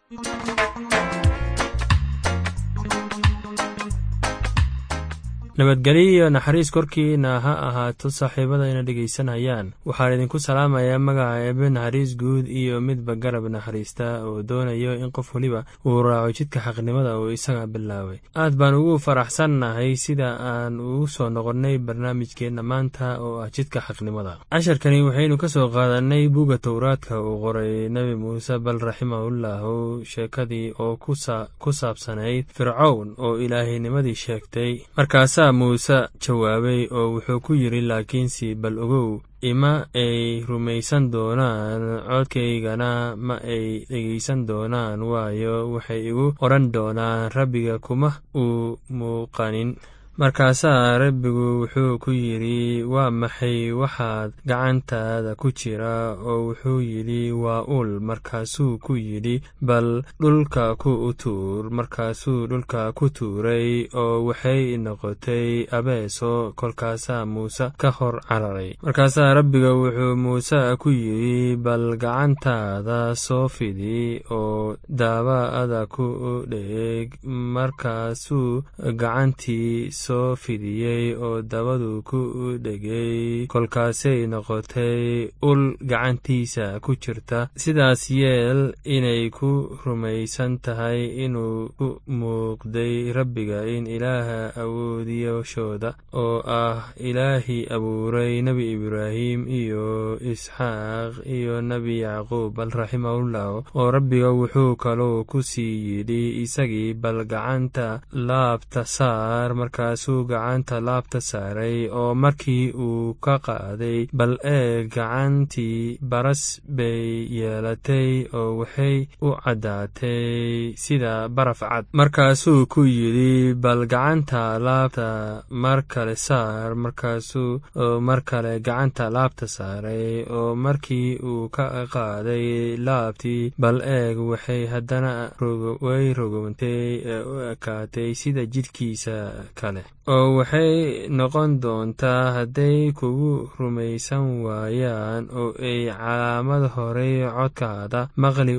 nabadgelyo iyo naxariis korkiina ha ahaato saaxiibada ina dhegaysanayaan waxaan idinku salaamayaa magaca eebe naxariis guud iyo midba garab naxariista oo doonayo in qof weliba uu raaco jidka xaqnimada uu isaga bilaabay aad baan ugu faraxsannahay sida aan ugu soo noqonnay barnaamijkeenna maanta oo ah jidka xaqnimada casharkani waxaynu ka soo qaadanay buga towraadka uu qoray nebi muuse bal raximahullahu sheekadii oo ku saabsanayd fircown oo ilaahinimadii sheegtay markaasa muuse jawaabay oo wuxuu ku yidhi laakiinse bal ogow ima ay rumaysan doonaan codkaygana ma ay dhegaysan doonaan waayo waxay igu odhan doonaan rabbiga kuma uu muuqanin markaasaa rabbigu wuxuu ku yidhi waa maxay waxaad gacantaada ku jira oo wuxuu yidhi waa ul markaasuu ku yidhi bal dhulka ku tuur markaasuu dhulka ku tuuray oo waxay noqotay abeeso kolkaasaa muuse ka hor cararay markaasaa rabbiga wuxuu muuse ku yidhi bal gacantaada soo fidi oo daaba'ada ku dheeg markaasuu gacantii soo fidiyey oo dabadu ku dhegay kolkaasay noqotay ul gacantiisa ku jirta sidaas yeel inay ku rumaysan tahay inuu ku muuqday rabbiga in ilaaha awoodiyashooda oo ah ilaahii abuuray nebi ibraahim iyo isxaaq iyo nebi yacquub bal raximahullah oo rabbiga wuxuu kaloo ku sii yidhi isagii bal gacanta laabta saar markaasuu gacanta laabta saaray oo markii uu ka qaaday bal eeg gacantii baras bay yeelatay oo waxay u caddaatay sida baraf cad markaasuu ku yidhi bal gacanta laabta mar kale saar markaasuu mar kale gacanta laabta saaray oo markii uu ka qaaday laabtii bal eeg waxay haddana way rogowntay ee u ekaatay sida jidhkiisa kale oo waxay noqon doontaa hadday kugu rumaysan waayaan oo ay calaamad horey codkaada maqli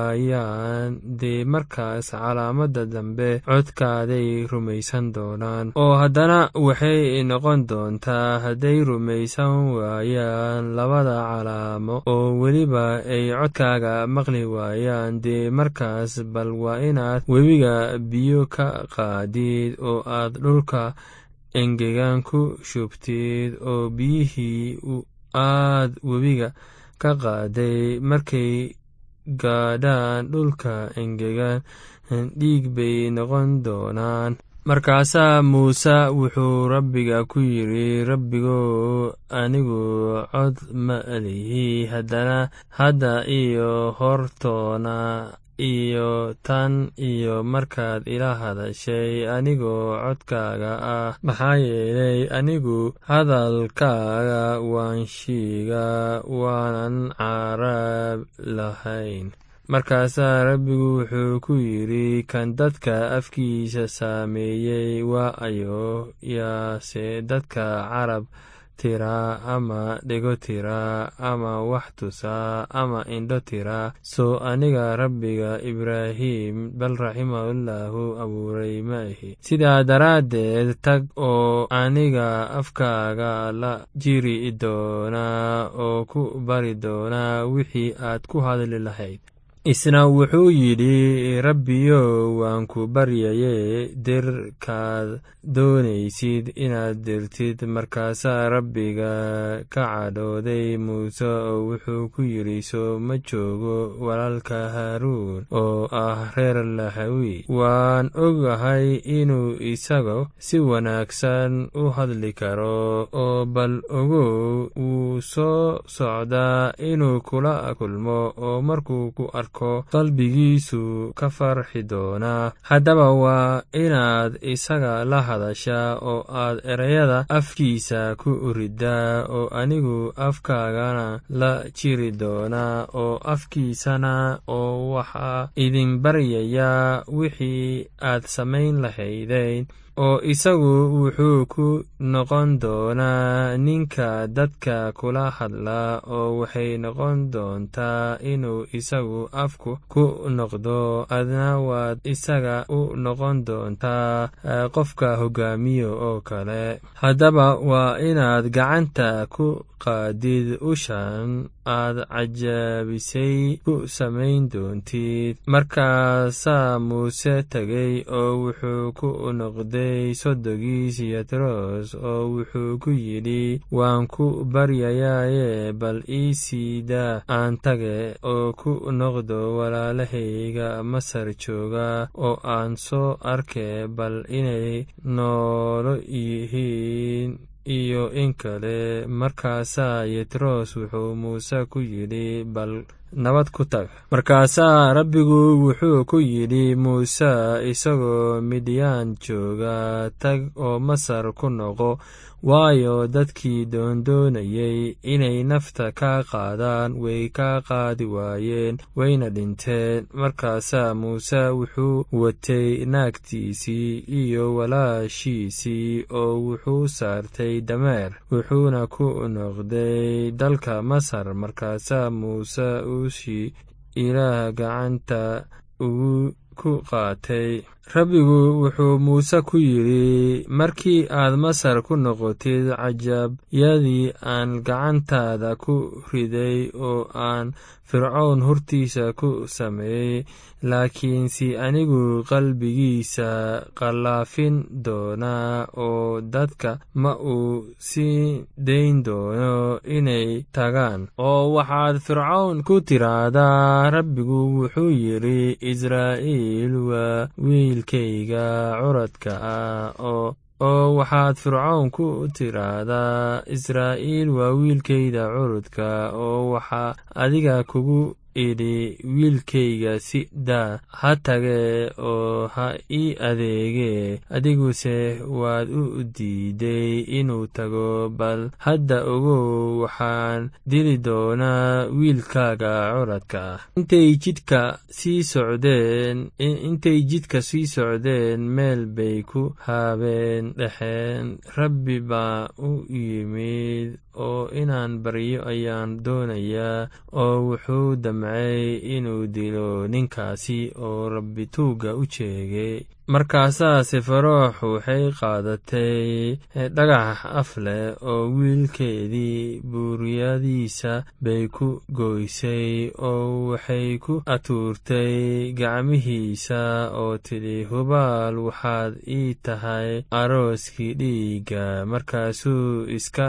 waayaan dee markaas calaamadda dambe codkaaday rumaysan doonaan oo haddana waxay noqon doontaa hadday rumaysan waayaan labada calaamo oo weliba ay codkaaga maqli waayaan dee markaas bal waa inaad webiga biyo ka qaadid oo aad dhulka engegan ku shubtid oo biyihii aad webiga ka qaaday markay gaadhaan dhulka engegan dhiig bay noqon doonaan markaasaa muuse wuxuu rabbiga ku yidhi rabbigow anigu cod ma lihi haddana hadda iyo hortoona iyo tan iyo markaad ila hadashay anigoo codkaaga ah maxaa yeelay anigu hadalkaaga waan shiiga waanan carab lahayn markaasaa rabbigu wuxuu ku yidhi kan dadka afkiisa saameeyey waa ayo yaase dadka carab tiraa ama dhego tiraa ama wax tusaa ama indho tiraa soo aniga rabbiga ibraahim bal raximahullahu abuuray ma ahi sidaa daraaddeed tag oo aniga afkaaga la jiri doonaa oo ku bari doonaa wixii aad ku hadli lahayd isna wuxuu yidhi rabbiyow waan ku baryaye dirkaad doonaysid inaad dirtid markaasaa rabbiga ka cadhooday muuse oo wuxuu ku yidhi soo ma joogo walaalka haaruun oo ah reer lahawi waan ogahay inuu isaga si wanaagsan u hadli karo oo bal ogow wuu soo socdaa inuu kula kulmo oo markuu ku arko qalbigiisu ka farxi doonaa haddaba waa inaad isaga la hadashaa oo aad ereyada afkiisa ku riddaa oo anigu afkaagana la jiri doonaa oo afkiisana oo waxaa idin baryayaa wixii aad samayn lahaydeen oo isagu wuxuu ku noqon doonaa ninka dadka kula hadla oo waxay noqon doontaa inuu isagu afku ku noqdo adna waad isaga u noqon doontaa qofka hogaamiyo oo kale haddaba waa inaad gacanta ku qaadid ushan aad cajaabisay ku samayn doontid markaasaa muuse tegey oo wuxuu ku noqday sodogiis yatros oo wuxuu ku yidhi waan ku baryayaaye bal ii siida aan tage oo ku noqdo walaalahayga masar jooga oo aan soo arke bal inay noolo yihiin iyo in kale markaasaa yetros wuxuu muuse ku yidhi bal nabad ku tag markaasaa rabbigu wuxuu ku yidhi muuse isagoo midyaan jooga tag oo masar ku noqo waayo dadkii doondoonayay inay nafta kaa qaadaan way kaa qaadi waayeen wayna dhinteen markaasaa muuse wuxuu watay naagtiisii iyo walaashiisii oo wuxuu saartay dameer wuxuuna ku noqday dalka masar markaasaa muuse ushii ilaah gacanta ugu ku qaatay rabbigu wuxuu muuse ku yidhi markii aad masar ku noqotid cajaabyadii aan gacantaada ku riday oo aan fircoon hortiisa ku sameeyey laakiinse anigu qalbigiisa qallaafin doonaa oo dadka ma uu sii dayn doono inay tagaan oo waxaad fircown ku tiraahdaa rabbigu wuxuu yidhi israa'iil waa wiilkayga curadka ah oo oo waxaad fircown ku tiraahdaa israa'iil waa wiilkayda curudka oo waxaa adiga kugu idhi wiilkayga si daa ha tagee oo ha ii adeegee adiguse waad u diiday inuu tago bal hadda ogow waxaan dili doonaa wiilkaaga curadka ah intay jidka sii socdeen intay jidka sii socdeen meel bay ku haabeen dhexeen rabbi baa u yimid oo inaan baryo ayaan doonayaa oo wuxuu damcay inuu dilo ninkaasi oo rabbi tuugga u jeegay markaasaa sefaroox waxay qaadatay dhagax af leh oo wiilkeedii buuryadiisa bay ku gooysay oo waxay ku atuurtay gacmihiisa oo tidhi hubaal waxaad ii tahay arooskii dhiigga markaasuu iska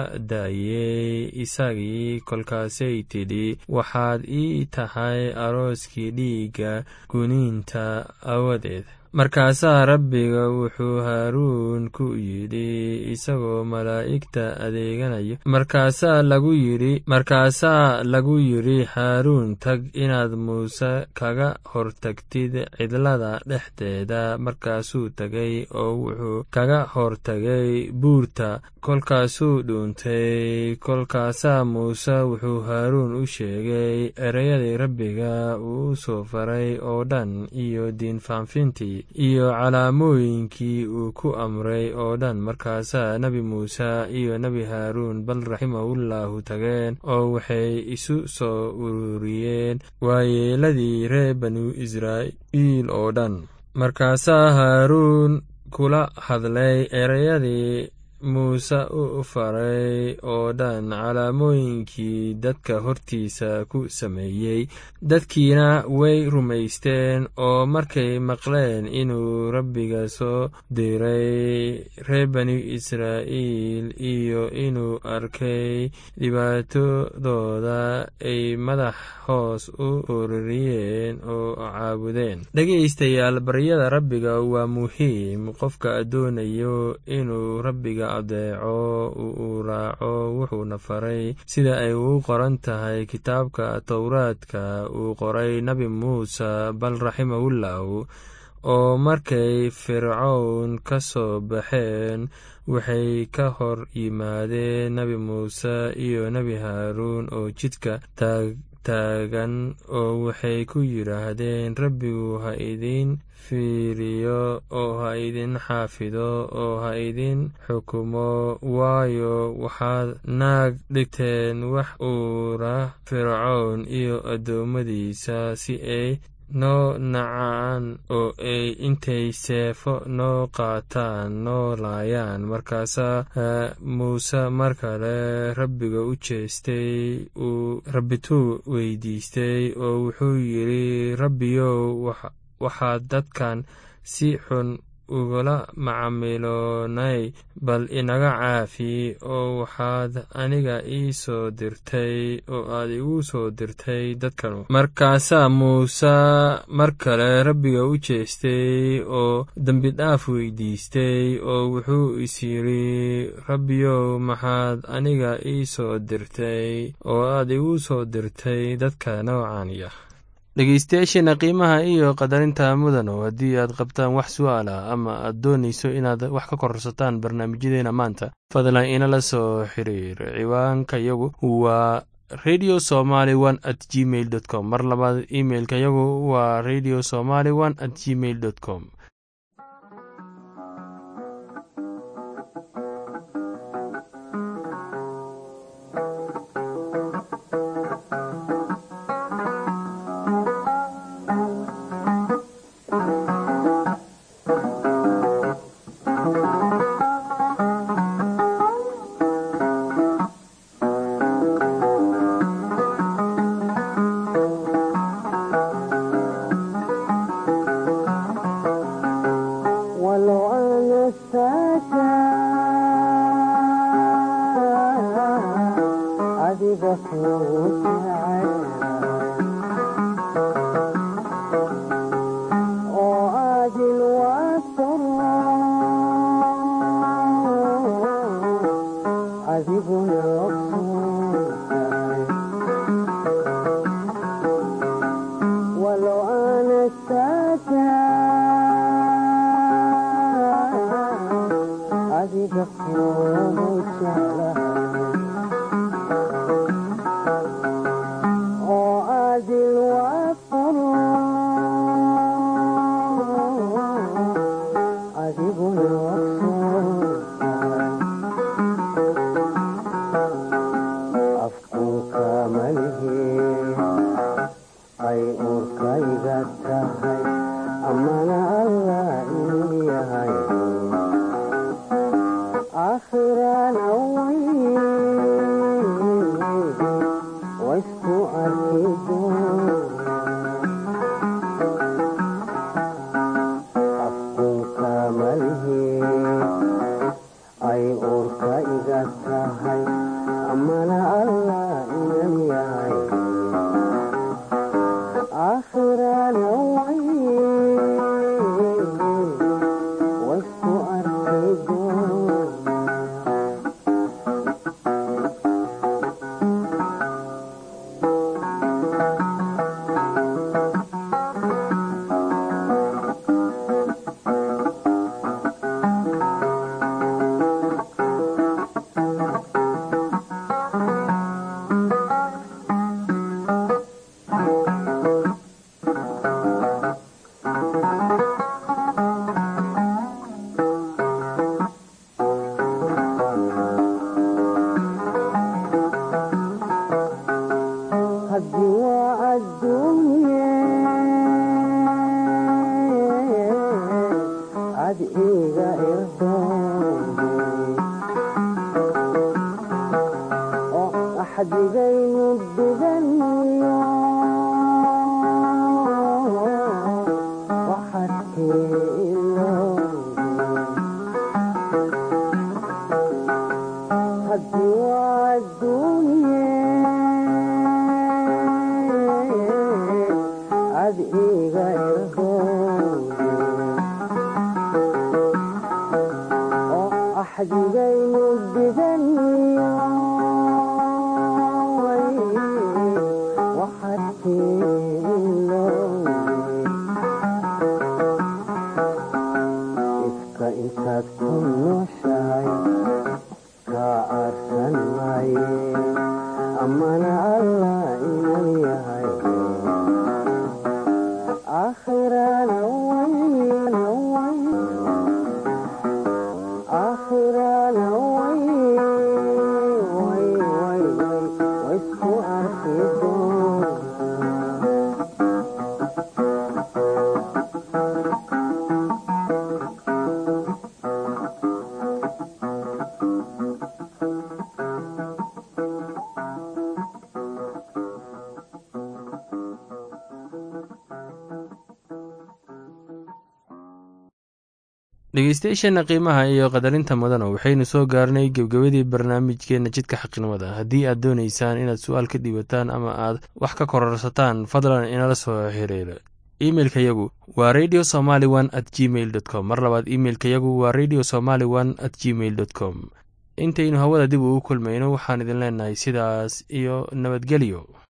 daayey isagii kolkaasay tidhi waxaad ii tahay arooskii dhiigga guniinta awadeed markaasaa rabbiga wuxuu haaruun ku yidhi isagoo malaa'igta adeeganayo markaasaa lagu yidhi markaasaa lagu yidhi haaruun tag inaad muuse kaga hortagtid cidlada dhexdeeda markaasuu tegay oo wuxuu kaga hortagay buurta kolkaasuu dhuuntay kolkaasaa muuse wuxuu haaruun u sheegay ereyadii rabbiga uu soo faray oo dhan iyo diinfaanfintii iyo calaamooyinkii uu ku amray oo dhan markaasaa nebi muuse iyo nebi haaruun bal raximahullahu tageen oo waxay isu soo ururiyeen waayeeladii reer banu israa'iil oo dhan markaasaa haaruun kula hadlay ereyadii muuse u faray oo dhan calaamooyinkii dadka hortiisa ku sameeyey dadkiina way rumaysteen oo markay maqleen inuu rabbiga soo diray reer bani israa'iil iyo inuu arkay dhibaatadooda ay madax hoos u ururiyeen oo caabudeen dhegaystayaal baryada rabbiga waa muhiim qofka doonayo inuu rabbiga adeeco uu raaco wuxuuna faray sida ay ugu qoran tahay kitaabka towraadka uu qoray nebi muuse bal raximahullahu oo markay fircown ka soo baxeen waxay ka hor yimaadeen nebi muuse iyo nebi haaruun oo jidka taagan oo waxay ku yidhaahdeen rabbigu ha idin fiiriyo oo ha idin xaafido oo ha idin xukumo waayo waxaad naag dhigteen wax uura fircoon iyo addoommadiisa si ay noo nacaan oo ay intay seefo noo qaataan noo laayaan markaasaa muuse mar kale rabbiga u jeestay uu rabbituu weydiistay oo wuxuu yidhi rabbiyow waxaad dadkan si xun ugula macamiloonay bal inaga caafi oo waxaad aniga ii soo dirtay oo aad igu soo dirtay dadkanu markaasaa muuse mar kale rabbiga u jeestay oo dembidhaaf weydiistay oo wuxuu is yidhi rabbiyow maxaad aniga ii soo dirtay oo aad igu soo dirtay dadka noocaaniya dhegeystayaasheena qiimaha iyo qadarinta mudano haddii aad qabtaan wax su'aal ah ama aad doonayso inaad wax ka korsataan barnaamijyadeena maanta fadlan inala soo xiriir ciwaanka yagu waa radio somaly one at gmail dot com mar labaad imailka yagu waa radio somaly one at gmail dot com xadigaynu diganiyo dhegeystayaasheenna qiimaha iyo qadarinta mudana waxaynu soo gaarnay gebgabadii barnaamijkeenna jidka xaqnimada haddii aad doonaysaan inaad su-aal ka dhiibataan ama aad wax ka kororsataan fadlan inala soo xiriira imeilka yagu waa radio somaly one at gmail dot com mar labaad imeilka yagu waa radio somaly one at gmail dot com intaynu hawada dib ugu kulmayno waxaan idin leenahay sidaas iyo nabadgelyo